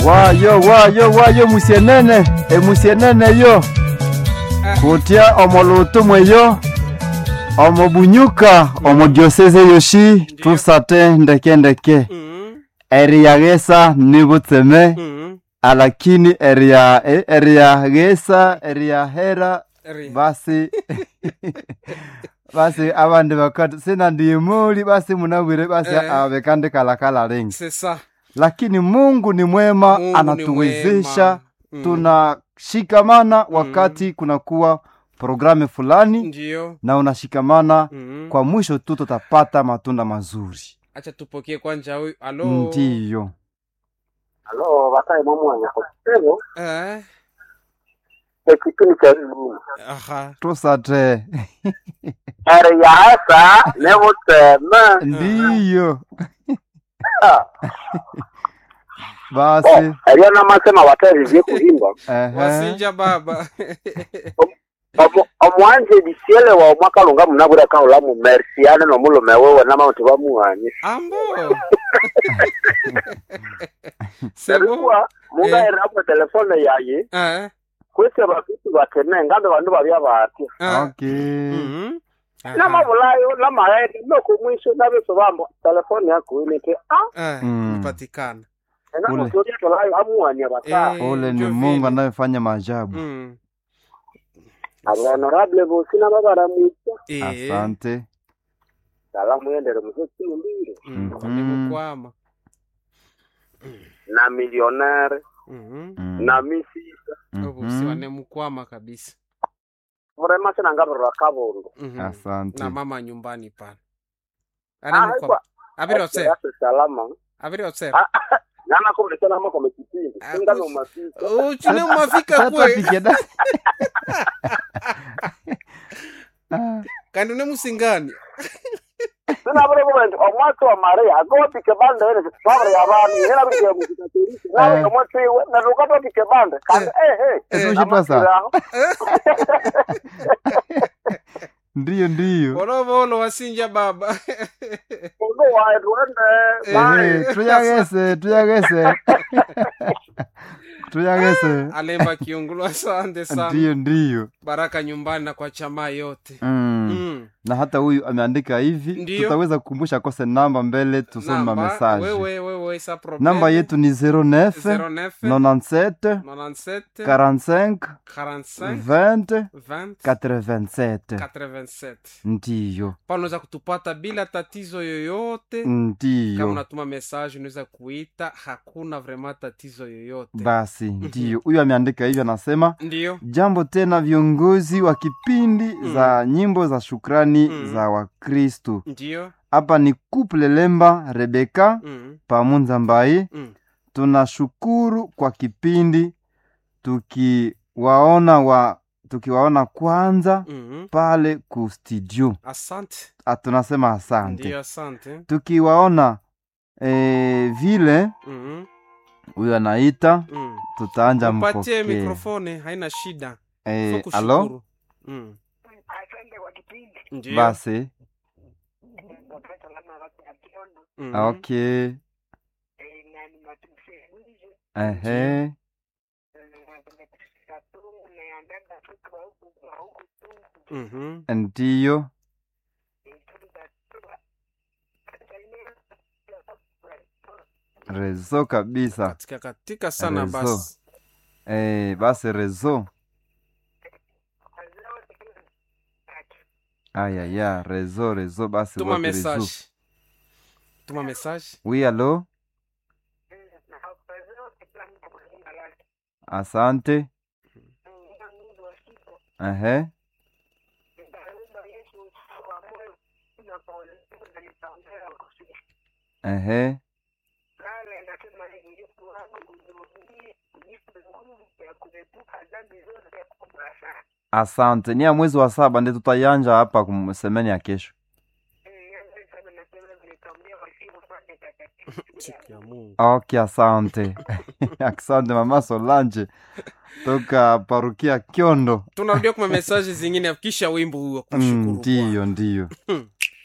wayo wayo wayo musienene emusienene yo kutya omolutu mweyo omobunyuka omodioseze yoshi tusate ndeke ndeke Mhm, eriyagesa nibutseme mhm. alakini eriya e- eriyagesa eriyahera Ri- basi basi abandi bakati sina ndiyimuli basi munabwire basi Eh. abekandi kalakala lingi C'est ça. lakini mungu ni mwema Mungu ni anatuwezesha mwema. Mm. tunashikamana wakati kunakuwa programu fulani Ndio. na unashikamana Mhm. kwa mwisho tu tutapata matunda mazuri Acha tupokee kwanja huyu. Alo. ndiyo Halo, bataye mwamwanya kwa kitego Eh. ekipindi kya lulu Aha. tusate eri yaasa nebutseme ndiyo Ah, basi oh, eriyo namasema bataye kuhimba ehe. Wasinja baba. Omu- omwanje bisiele wa omwaka lunga munabura kaula mu merciane nomulume wewe namauti bamuhanye Ambo. C'est bon. erikuwa mungaerapo telefone yaye Eh. kwese bakitu bakene ngambe bandu babya batya Eh. okay Mhm. Aha. namabulayo namaghedi nokumwiso nabeso bambo telefone yako inete ah Eh, Mm. ipatikana. enamotoriatolayo amuhanye bata Eh, ule ni ndio mungu vile. anayefanya maajabu Mm. abahonorable bosi nababaramwitya Eh. asante salamu yendere musokimbire Mm. Mhm. Nimukwama. na millionaire Mhm. Mm. na misisa Obusi Mhm. wanemukwama kabisa. vrema sinangavirwa kabondo Mhm. asante na mama nyumbani pale Ah, anemukwama haikuwa- abiri otse Yase salama abiri otse Ah, nanakomlekana mako mekipindi Ah, singano kus- masika uchine umafika Sasa kwe tupige da- Ah, kandi une musingani sinabure kubendi omwatsi wa maria akotike bande ene vavre yavanu yena vikiya muzikatorisi nawe Eh. omwatsiwe narukatotike bande kandi ehe etushitwa sa ndiyo ndiyo volovolo wasinja baba uno waye tuende Ehe, tuyagese tuyagese tuyagese alemba kiungulu asante sana ndiyo ndiyo baraka nyumbani na kwa chama yote mm. Mm. na hata huyu ameandika hivi Ndiyo. tutaweza kukumbusha kose namba mbele tusome Namba, mamesaje wewe wewe sa problem namba yetu ni 09 09 97 97 45 45 20 20 87 87 ndiyo pale unaweza kutupata bila tatizo yoyote kama ndiyo unatuma message unaweza kuita hakuna vrema tatizo yoyote basi ndiyo huyu ameandika hivyo anasema ndiyo jambo tena viongozi wa kipindi Mm. za nyimbo za shukrani Mm. za wakristu ndiyo hapa ni kuple lemba rebeka mm. pamunza mbai Mm. tunashukuru kwa kipindi tukiwaona wa tukiwaona kwanza Mm. pale ku studio asante Ah, tunasema asante ndiyo asante tukiwaona eh, vile mm. huyo anaita mm. tutaanja mpatie mpokee mikrofone haina shida eh, Fo alo kushukuru. mm. asante kwa kipindi ndiyo basi mm. okay ehe Mhm. ndiyo rezo kabisa katika katika sana Rezo. basi eh, basi rezo ayaya rezo rezo basi tuma wapi rezo message tuma message wi alo asante ehe ehe asante ni ya mwezi wa saba ndi tutayanja hapa kumsemeni ya kesho siku ya mungu ok asante asante mama solange toka parukia kyondo tunarudia kuma message zingine kisha wimbo huo Mm, kushukuru ndiyo ndiyo